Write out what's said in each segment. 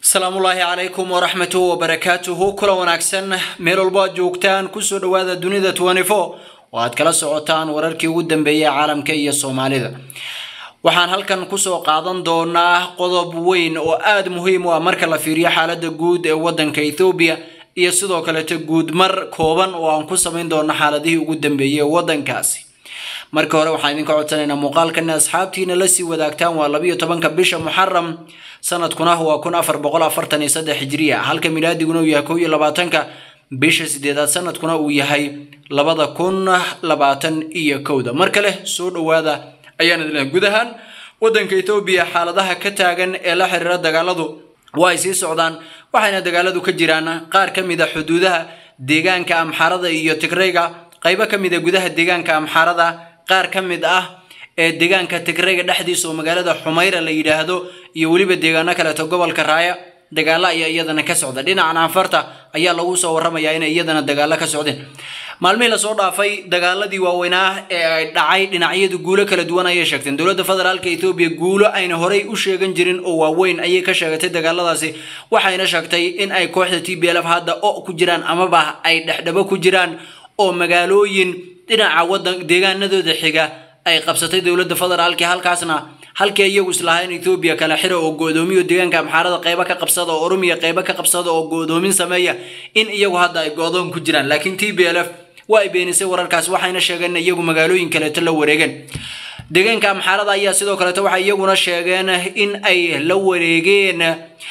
asalaamullaahi calaykum waraxmatuhu wabarakaatuhu kula wanaagsan meel walbo aad joogtaan kusoo dhowaada dunida oo aad kala socotaan wararkii ugu dambeeyay caalamka iyo soomaalida waxaan halkan kusoo qaadan doonaa qodob weyn oo aada muhiim u ah marka la fiiriyo xaalada guud ee wadanka ethoobiya iyo sidoo kaleeto guudmar kooban oo aan ku samayn doono xaaladihii ugu dambeeyay ee wadankaasi marka hore waxaan idinka codsanaynaa muuqaalkan asxaabtiina lasii wadaagtaan waa labiyo tobanka bisha muxaram sanadkuna waa kun afar boqol afartan iyo saddex hijriya halka milaadiguna uu yahay kow iyo labaatanka bisha sideedaad sanadkuna uu yahay labada kun labaatan iyo kowda mar kale soo dhowaada ayaan idin lehay guud ahaan wadanka etoobiya xaaladaha ka taagan ee la xiriira dagaaladu waa ay sii socdaan waxayna dagaaladu ka jiraan qaar ka mid a xuduudaha deegaanka amxaarada iyo tigrayga qaybo ka mid a gudaha deegaanka amxaarada qaar ka mid ah ee deegaanka tigrayga dhexdiisa oo magaalada xumayra la yidhaahdo iyo weliba deegaano kaleeto gobolka raaya dagaalo ayaa iyadana ka socda dhinacan anfarta ayaa lagu soo waramayaa inay iyadana dagaalo ka socdeen maalmihii lasoo dhaafay dagaaladii waaweynaa ee ay dhacay dhinacyadu guulo kala duwan ayay sheegteen dowladda federaalka etoobiya guulo ayna horey u sheegan jirin oo waaweyn ayay ka sheegatay dagaaladaasi waxayna sheegtay in ay kooxda t b lf hadda o ku jiraan amaba ay dhexdhabo ku jiraan oo magaalooyin dhinaca wadan deegaanadooda xiga ay qabsatay dowladda federaalka halkaasna halkii iyagu islahayn ethoobiya kala xira oo go-doomiyo deegaanka amxaarada qeybo ka qabsada oo oromiya qeybo ka qabsada oo go-doomin sameeya in iyagu hadda ay go-doon ku jiraan laakiin t b l f waa ay beenisay wararkaas waxayna sheegeen in iyagu magaalooyin kaleeto la wareegeen deegaanka amxaarada ayaa sidoo kaleeto waxay iyaguna sheegeen in ay la wareegeen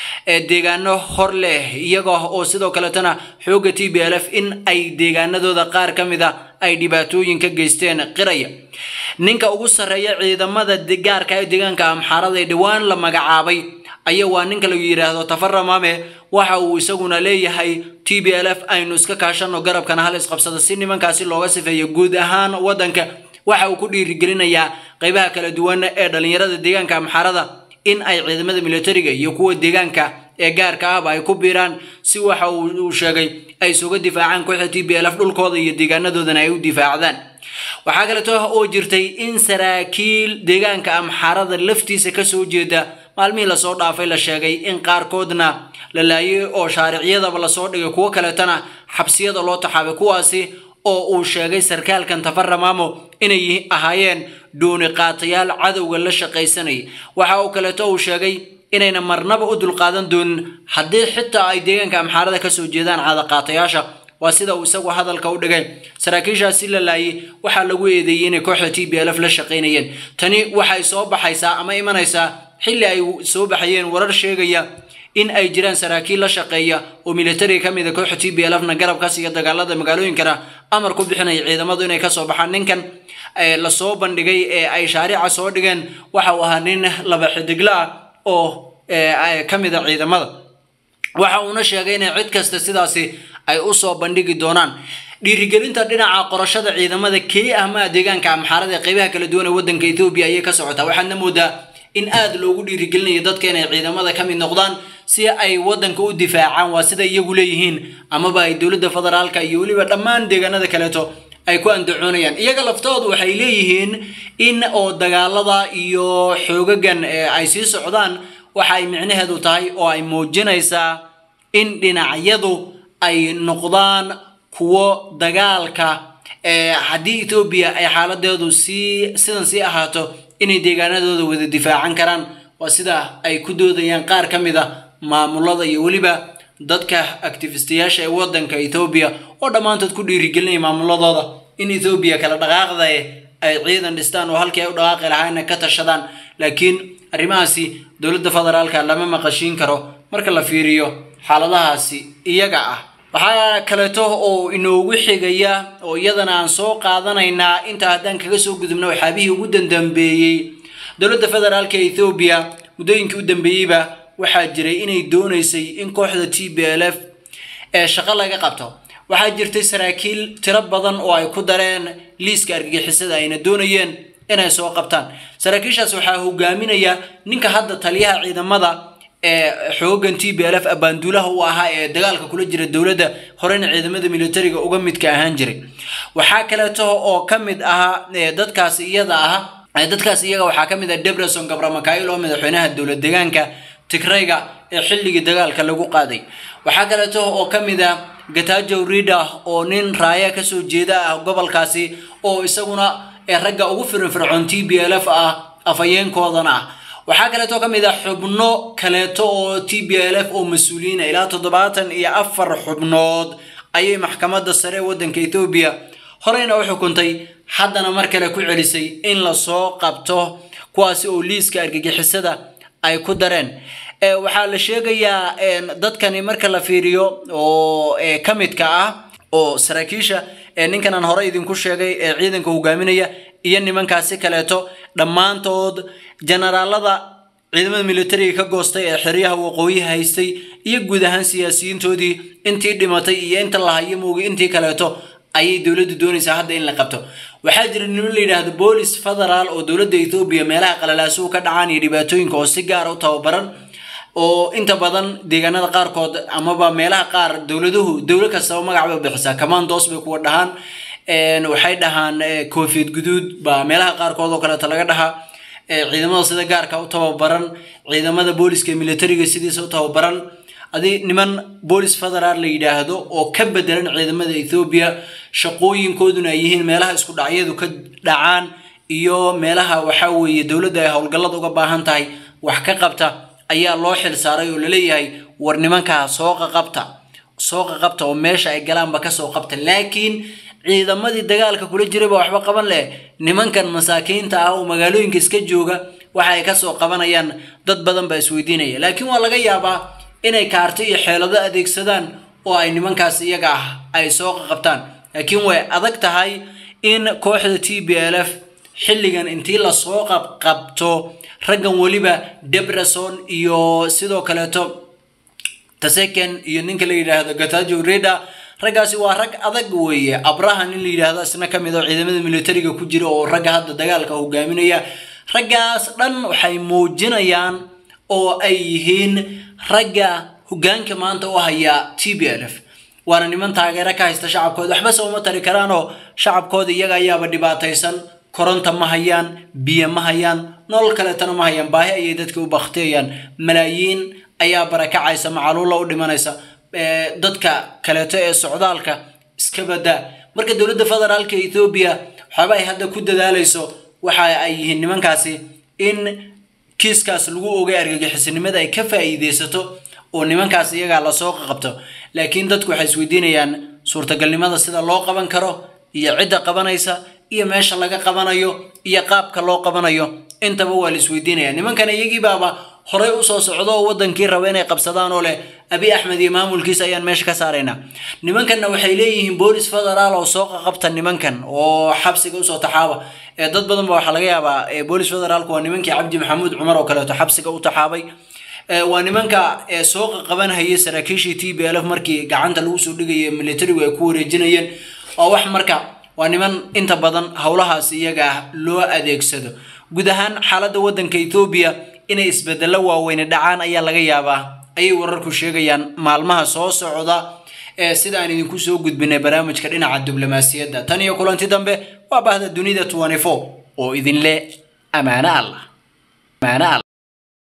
deegaano hor leh iyaga oo sidoo kaleetona xooga t b l f in ay deegaanadooda qaar ka mid a ay dhibaatooyin ka geysteen qiraya ninka ugu sarreeya ciidamada gaarka ee deegaanka amxaarada ee dhowaan la magacaabay ayaa waa ninka lagu yidhaahdo tafaramame waxa uu isaguna leeyahay t b l f aynu iska kaashano garabkana hal isqabsada si nimankaasi looga sifeeyo guud ahaan wadanka waxa uu ku dhiirigelinayaa qeybaha kala duwan ee dhalinyarada deegaanka amxaarada in ay ciidamada militariga iyo kuwa deegaanka ee gaarka ahba ay ku biiraan si waxa uu sheegay ay isuga difaacaan kooxda t b l f dhulkooda iyo deegaanadoodana ay u difaacdaan waxaa kaleeto oo jirtay in saraakiil deegaanka amxaarada laftiisa kasoo jeeda maalmihii lasoo dhaafay la sheegay in qaarkoodna la laayay oo shaaricyadaba lasoo dhigay kuwo kaleetana xabsiyada loo taxaabay kuwaasi oo uu sheegay sarkaalkan tafaramaamo inay ahaayeen dhuuni qaatayaal cadowga la shaqaysanaya waxa uu kaleeto uu sheegay inayna marnaba u dulqaadan doonin haddii xitaa ay deegaanka amxaarada kasoo jeedaan cadaqaatayaasha waa sida uu isagu hadalka u dhigay saraakiishaasi la laayay waxaa lagu eedeeyey inay kooxda t b l f la shaqaynayeen tani waxay soo baxaysaa ama imanaysaa xilli ay soo baxayeen warar sheegaya in ay jiraan saraakiil la shaqeeya oo militariga ka mid a kooxda t b l fna garabkaas iyo dagaalada magaalooyinkana amar ku bixinaya ciidamadu inay kasoo baxaan ninkan lasoo bandhigay ee ay shaarica soo dhigeen waxa uu ahaa nin laba xidigla ah oo ka mid a ciidamada waxa uuna sheegay inay cid kasta sidaasi ay usoo bandhigi doonaan dhiirigelinta dhinaca qorashada ciidamada keli ah maa deegaanka amxaarada ee qeybaha kala duwan ee wadanka ethoobiya ayay ka socotaa waxaadna moodaa in aada loogu dhiirigelinayo dadka inay ciidamada ka mid noqdaan si ay wadanka u difaacaan waa sida iyagu leeyihiin amaba ay dowladda federaalka iyo weliba dhammaan deegaanada kaleeto ay ku andacoonayaan iyaga laftoodu waxay leeyihiin in oo dagaalada iyo xoogagan ay sii socdaan waxa ay micnaheedu tahay oo ay muujinaysaa in dhinacyadu ay noqdaan kuwo dagaalka haddii etoobiya ay xaaladeedu sii sidan sii ahaato inay deegaanadooda wada difaacan karaan waa sida ay ku doodayaan qaar ka mid a maamulada iyo weliba dadka actifistayaasha ee wadanka ethoobiya oo dhammaantood ku dhiirigelinaya maamuladooda in ethoobiya kala dhaqaaqda ay ciidan dhistaan oo halkii ay u dhaqaaqi lahaayna ka tashadaan laakiin arrimahaasi dowladda federaalka lama maqashiin karo marka la fiiriyo xaaladahaasi iyaga ah waxaa kaleeto oo inoogu xigaya oo iyadana aan soo qaadanaynaa inta haddaan kaga soo gudubna waxaabihii ugu dandambeeyey dowladda federaalka ethoobiya muddooyinkii u dambeeyeyba waxaa jiray inay doonaysay in kooxda t b l f ee shaqo laga qabto waxaa jirtay saraakiil tiro badan oo ay ku dareen liiska argagixisada ayna doonayeen inay soo qabtaan saraakiishaas waxaa hogaaminaya ninka hadda taliyaha ciidamada ee xoogan t b l f abaanduulaha u ahaa ee dagaalka kula jira dowladda horeyna ciidamada militariga uga midka ahaan jiray waxaa kaleeto oo ka mid ahaa dadkaas iyada ah dadkaas iyaga waxaa ka mid ah debreson gabramakail oo madaxweynaha dowlad deegaanka tigrayga ee xilligii dagaalka lagu qaaday waxaa kaleeto oo ka mid ah gatajo rida oo nin raaya kasoo jeeda ah gobolkaasi oo isaguna ee ragga ugu firinfircoon t b l f ah afhayeenkoodana ah waxaa kaleeto ka mid ah xubno kaleeto oo t b l f oo mas-uuliyiina ilaa toddobaatan iyo afar xubnood ayay maxkamadda sare ee waddanka ethoobiya horeyna u xukuntay haddana mar kale ku celisay in lasoo qabto kuwaasi oo liiska argagixisada ay ku dareen waxaa la sheegayaa dadkani marka la fiiriyo oo ka midka ah oo saraakiisha ninkan aan hore idinku sheegay ee ciidanka hogaaminaya iyo nimankaasi kaleeto dhammaantood generaalada ciidamada militariga ka goostay ee xeryaha waqooyi haystay iyo guud ahaan siyaasiyiintoodii intii dhimatay iyo inta la hayo moogi intii kaleeto ayay dowladdu doonaysaa hadda in la qabto waxaa jira niman la yidhaahdo boolis federaal oo dowladda ethoobiya meelaha qalalaasuhu ka dhacaan iyo dhibaatooyinka oo si gaara u tababaran oo inta badan deegaanada qaarkood amaba meelaha qaar dowladuhu dowlad kastaba magac bay bixisaa commandos bay kuwa dhahaan waxay dhahaan koofiyad guduud baa meelaha qaarkood oo kaleeto laga dhahaa ciidamada sida gaarka u tababaran ciidamada booliska militariga sidiisa u tababaran adi niman boolis federaal la yidhaahdo oo ka bedelan ciidamada ethoobiya shaqooyinkooduna ay yihiin meelaha isku dhacyadu ka dhacaan iyo meelaha waxaa weeye dowladda ay howlgallada uga baahan tahay wax ka qabta ayaa loo xil saaray oo laleeyahay war nimankaa soo qaqabta soo qaqabta oo meesha ay galaanba kasoo qabta laakiin ciidamadii dagaalka kula jirayba waxba qaban leh nimankan masaakiinta ah oo magaalooyinka iska jooga waxa ay kasoo qabanayaan dad badan baa isweydiinaya laakiin waa laga yaabaa inay kaarto iyo xeelado adeegsadaan oo ay nimankaas iyaga ah ay soo qaqabtaan laakiin way adag tahay in kooxda t b l f xilligan intii lasoo qabqabto raggan weliba debreson iyo sidoo kaleeto taseken iyo ninka la yidhaahdo gatajo reda raggaasi waa rag adag weeye abrahan in la yidhaahdo isna ka mid oo ciidamada militariga ku jira oo ragga hadda dagaalka hogaaminaya raggaas dhan waxay muujinayaan oo ay yihiin ragga hogaanka maanta u haya t b l f waana niman taageero ka haysta shacabkooda waxba sooma tari karaanoo shacabkooda iyaga ayaaba dhibaataysan koronta ma hayaan biyo ma hayaan nolol kaleetana ma hayaan baahi ayay dadka u baktiyayaan malaayiin ayaa barakacaysa macaluulla u dhimanaysa dadka kaleeto ee socdaalka iska badaa marka dowladda federaalka ethoobiya waxaaba ay hadda ku dadaalayso waxa ay yihiin nimankaasi in kiiskaas lagu ogay argagixisinimada ay ka faa'iideysato oo nimankaas iyagaa lasoo qabto laakiin dadku waxay isweydiinayaan suurtagalnimada sida loo qaban karo iyo cidda qabanaysa iyo meesha laga qabanayo iyo qaabka loo qabanayo intaba waa la isweydiinaya nimankan iyagii baaba horey usoo socdo oo wadankii raba inay qabsadaan oo leh abi axmed iyo maamulkiisa ayaan meesha ka saaraynaa nimankanna waxay leeyihiin boolis federaal oo soo qaqabta nimankan oo xabsiga usoo taxaaba ee dad badan ba waxaa laga yaabaa boolis federaalku waa nimankii cabdi maxamuud cumar oo kaleeto xabsiga u taxaabay waa nimanka soo qaqabanhayay saraakiishii t b l f markii gacanta lagu soo dhigaya militarigu ay ku wareejinayeen waa wax marka waa niman inta badan howlahaas iyaga loo adeegsado guud ahaan xaaladda waddanka ethoobiya inay isbedello waaweyne dhacaan ayaa laga yaabaa ayay wararku sheegayaan maalmaha soo socda ee sida aan idinku soo gudbinay barnaamijka dhinaca diblomaasiyadda tan iyo kulanti dambe waa bahda dunida oo idinle amaano allah amaano allah